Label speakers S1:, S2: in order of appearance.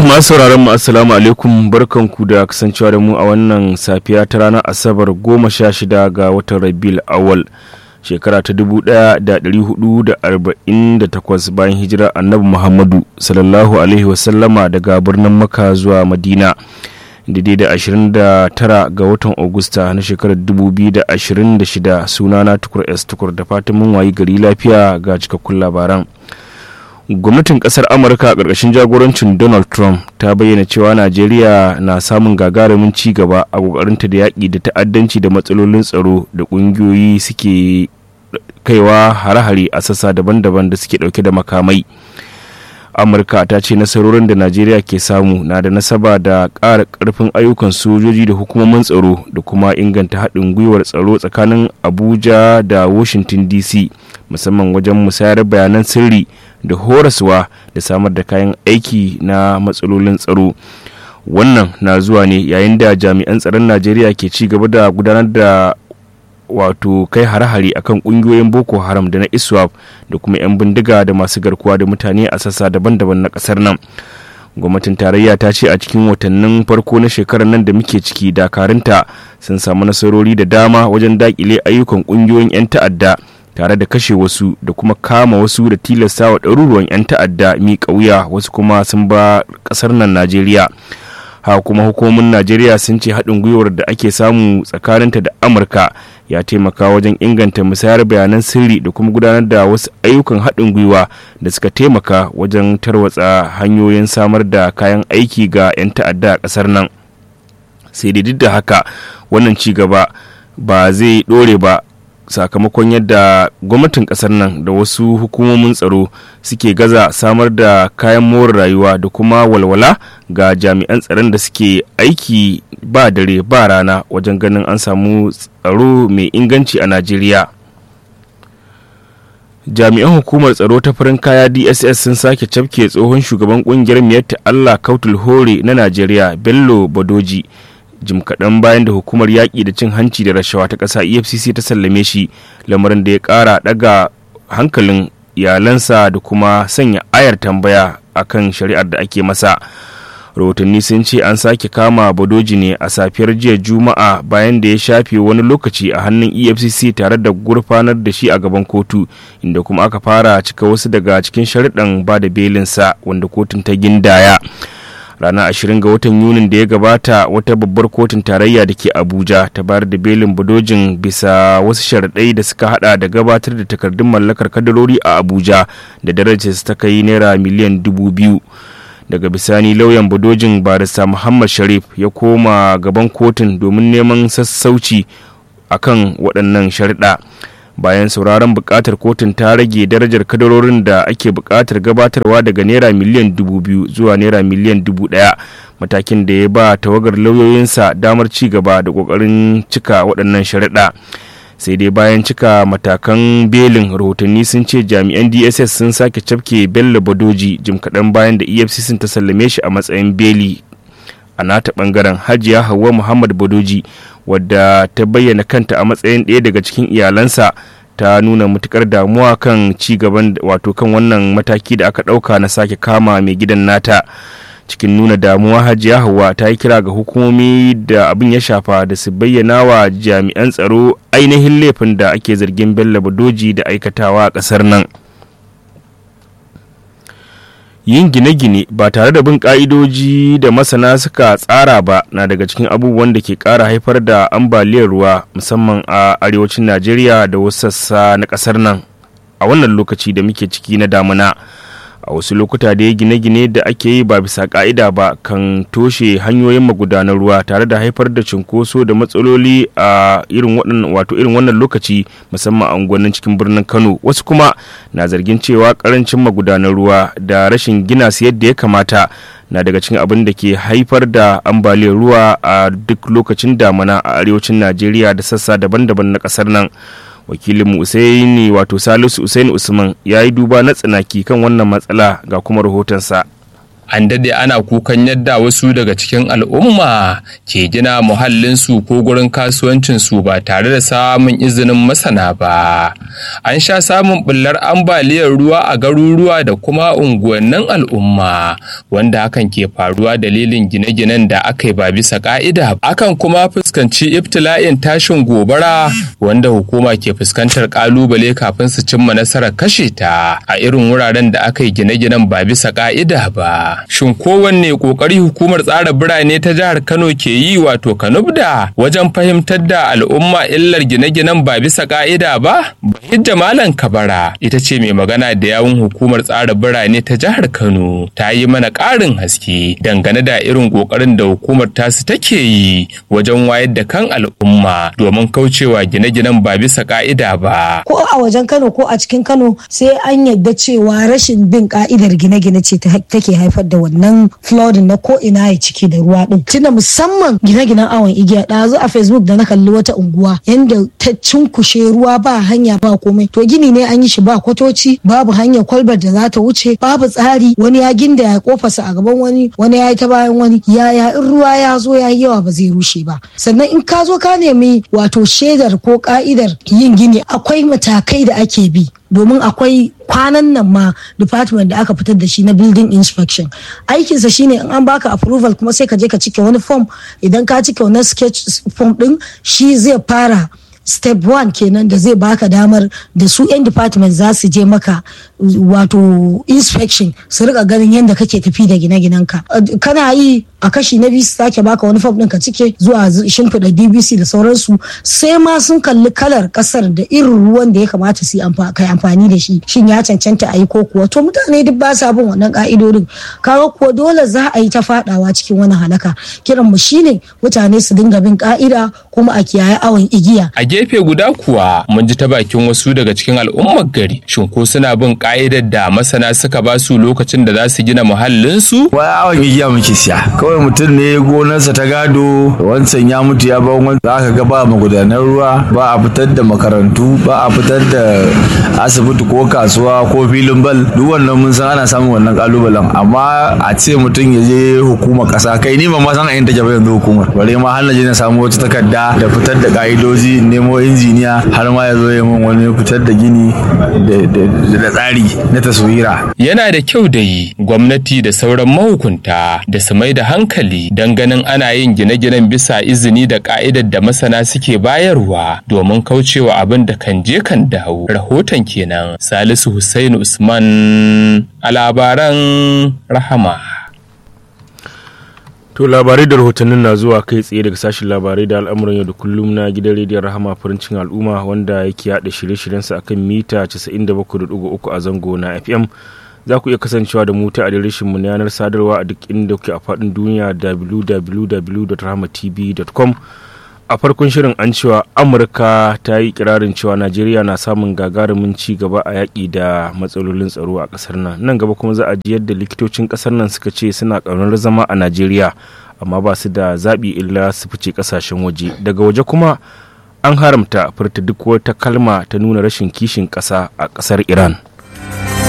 S1: masu sauraron mu assalamu alaikum barkanku da kasancewa da mu a wannan safiya ta ranar asabar goma sha shida ga watan rabil awal shekara ta dubu daya da dari hudu da arba'in da takwas bayan hijira annabi muhammadu sallallahu alaihi wasallama daga birnin maka zuwa madina daidai da 29 ga watan Agusta na shekarar 2026 sunana tukur s tukur da fatan mun wayi gari lafiya ga cikakkun labaran gwamnatin kasar amurka a ƙarƙashin jagorancin donald trump ta bayyana cewa najeriya na samun gagarumin ci gaba a ƙoƙarinta da yaƙi da ta'addanci da matsalolin tsaro da ƙungiyoyi suke kaiwa hare-hare a sassa daban-daban da suke ɗauke da makamai amurka ta ce nasarorin da najeriya ke samu na da nasaba da ƙara ƙarfin ayyukan sojoji da hukumomin tsaro da kuma inganta haɗin gwiwar tsaro tsakanin abuja da washington dc musamman wajen musayar bayanan sirri da horaswa da samar da kayan aiki na matsalolin tsaro wannan na zuwa ne yayin da jami'an tsaron najeriya ke ci gaba da gudanar da wato kai hare-hare akan kungiyoyin boko haram da na iswap da kuma 'yan bindiga da masu garkuwa da mutane a sassa daban-daban na kasar nan gwamnatin tarayya ta ce a cikin watannin farko na shekarar nan da muke ciki dakarunta sun samu nasarori da dama wajen dakile ayyukan kungiyoyin 'yan ta'adda tare da kashe wasu da kuma kama wasu da tilasta wa ɗaruruwan 'yan ta'adda miƙa wuya wasu kuma sun ba ƙasar nan najeriya haka kuma hukumomin najeriya sun ce haɗin gwiwar da ake samu tsakaninta da amurka ya taimaka wajen inganta musayar bayanan sirri da kuma gudanar da wasu ayyukan haɗin gwiwa da suka taimaka wajen tarwatsa hanyoyin samar da kayan aiki ga 'yan ta'adda a ƙasar nan sai dai duk da haka wannan ci gaba ba zai ɗore ba sakamakon yadda gwamnatin kasar nan da wasu hukumomin tsaro suke gaza samar da kayan more rayuwa da kuma walwala ga jami'an tsaron da suke aiki ba dare ba rana wajen ganin an samu tsaro mai inganci a najeriya jami'an hukumar tsaro ta farin kaya dss sun sake cafke tsohon shugaban kungiyar miyatta allah kautul hore na najeriya bello badoji jim kaɗan bayan da hukumar yaƙi da cin hanci da rashawa ta ƙasa efcc ta sallame shi lamarin da ya ƙara ɗaga hankalin iyalansa da kuma sanya ayar tambaya akan shari'ar da ake masa rahotanni sun ce an sake kama badoji ne a safiyar jiya juma'a bayan da ya shafe wani lokaci a hannun efcc tare da gurfanar da shi a gaban kotu inda kuma aka fara cika wasu daga cikin sharuɗan ba da belinsa wanda kotun ta gindaya ranar 20 ga watan yunin da ya gabata wata babbar kotun tarayya da ke abuja ta bayar da belin budojin bisa wasu sharaɗai da suka hada da gabatar da takardun mallakar kadarori a abuja da darajar ta kai naira miliyan dubu biyu daga bisani lauyan budojin barista muhammad sharif ya koma gaban kotun domin neman sassauci akan waɗannan sharaɗa bayan sauraron bukatar kotun ta rage darajar kadarorin da ake bukatar gabatarwa daga naira miliyan dubu biyu zuwa naira miliyan dubu daya matakin da ya ba tawagar lauyoyinsa damar ci gaba da kokarin cika waɗannan sharaɗa sai dai bayan cika matakan belin rahotanni sun ce jami'an dss sun sake cafke bello badoji jim kaɗan bayan da efcc ta sallame shi a matsayin beli a nata bangaren hajiya hauwa muhammad badoji wadda ta bayyana kanta a matsayin ɗaya daga cikin iyalansa ta nuna matukar damuwa kan ci gaban wato kan wannan mataki da aka ɗauka na sake kama mai gidan nata cikin nuna damuwa hajiya hauwa ta yi kira ga hukumomi da abin ya shafa da su bayyana wa jami'an tsaro ainihin laifin da ake zargin bello badoji da aikatawa a ƙasar nan yin gine-gine ba tare da bin ka'idoji da masana suka tsara ba na daga cikin abubuwan da ke kara haifar da ambaliyar ruwa musamman a arewacin najeriya da wasu sassa na kasar nan a wannan lokaci da muke ciki na damuna a wasu lokuta da ya gine-gine da ake yi ba bisa ka'ida ba kan toshe hanyoyin magudanar ruwa tare da haifar da cunkoso da matsaloli a irin wannan wato irin wannan lokaci musamman a unguwannin cikin birnin kano wasu kuma na zargin cewa karancin magudanar ruwa da rashin gina su yadda ya kamata na daga cikin abin da ke haifar da ambaliyar ruwa a duk lokacin damana a arewacin najeriya da sassa daban-daban na kasar nan wakilinmu usaini wato salisu usaini usman ya yi duba na tsanaki kan wannan matsala ga kuma rahotonsa
S2: an dade ana kukan yadda wasu daga cikin al'umma ke gina muhallinsu ko gurin kasuwancinsu ba tare da samun izinin masana ba an sha samun bullar ambaliyar ruwa a garuruwa da kuma unguwannin al'umma wanda hakan ke faruwa dalilin gine-ginen da aka yi ba bisa ka'ida akan kuma fuskanci ibtila'in tashin gobara wanda hukuma ke fuskantar kalubale kafin su cimma nasarar kashe ta a irin wuraren da aka yi gine-ginen ba bisa ka'ida ba shin kowanne kokari hukumar tsara birane ta jihar kano ke yi wato kanubda wajen fahimtar da al'umma illar gine-ginen ba bisa ka'ida ba bahijja malam kabara ita ce mai magana da yawun hukumar tsara birane ta jihar kano ta yi mana ƙarin haske dangane da irin ƙoƙarin da hukumar tasu take yi wajen wayar da kan al'umma domin kaucewa gine-ginen ba bisa ka'ida ba
S3: ko a wajen kano ko a cikin kano sai an yadda cewa rashin bin ka'idar gine-gine ce take haifar da wannan flooding na ko ina ya ciki da ruwa din tunda musamman gine-ginen awon igiya ɗazu a facebook da na kalli wata unguwa yanda ta cinkushe ruwa ba hanya ba komai to gini ne an yi shi ba kwatoci babu hanyar kwalbar da za ta wuce babu tsari wani ya ginda ya kofarsa a gaban wani wani ya yi ta bayan wani yaya in ruwa ya zo ya yi yawa ba zai rushe ba sannan in ka zo ka nemi wato shaidar ko ka'idar yin gini akwai matakai da ake bi domin akwai kwanan nan ma department da aka fitar da shi na building inspection aikinsa shine in an baka approval kuma sai ka je ka cike wani form idan ka cike wani sketch form din shi zai fara step one kenan da zai baka damar da su 'yan department za su je maka wato inspection su rika ganin yadda kake tafi da gine-ginenka kana yi a kashi na biyu su sake baka wani fam ɗin ka cike zuwa shimfiɗa dbc da sauransu sai ma sun kalli kalar ƙasar da irin ruwan da ya kamata su kai amfani da shi shin ya cancanta a yi ko kuwa to mutane duk ba sa bin wannan ka'idodin kaga kuwa dole za a yi ta faɗawa cikin wani halaka kiran mu shine mutane su dinga bin ka'ida kuma a kiyaye awon igiya
S2: a gefe guda kuwa mun ji ta bakin wasu daga cikin al'ummar gari shin ko suna bin ka'idar da masana suka ba su lokacin da za su gina muhallinsu
S4: wai awon igiya muke siya kawai mutum ne gonarsa ta gado wancan ya mutu ya ba wani za ka ga ba magudanar ruwa ba a fitar da makarantu ba a fitar da asibiti ko kasuwa ko filin bal duk wannan mun san ana samun wannan kalubalen amma a ce mutum ya je hukumar kasa kai ni ban ma san a yin take ba yanzu hukumar bare ma har na je na samu wata takarda da fitar da ka'idoji nemo injiniya har ma ya zo ya min wani fitar da gini da tsari na taswira
S2: yana da kyau da yi gwamnati da sauran mahukunta da su mai da hankali don ganin ana yin gine-ginen bisa izini da ka'idar da masana suke bayarwa domin kaucewa abin da kan je kan dawo rahoton kenan salisu Hussaini usman a labaran rahama
S1: To labarai da rahotannin na zuwa kai tsaye daga sashen labarai da al'amuran yau da kullum na gidan rediyon rahama farincin al'umma wanda yake haɗa shirye-shiryensa akan mita 97.3 a zango na FM. Za ku iya kasancewa da mu ta adireshinmu na yanar sadarwa a duk inda kuke a faɗin duniya www.rahamatv.com. a farkon shirin an cewa amurka ta yi kirarin cewa najeriya na samun gagarumin ci gaba a yaƙi da matsalolin tsaro a ƙasar nan nan gaba kuma za a ji yadda likitocin ƙasar nan suka ce suna ƙaunar zama a najeriya amma ba su da zaɓi illa su fice ƙasashen waje daga waje kuma an haramta furta duk wata kalma ta nuna rashin kishin ƙasa a ƙasar iran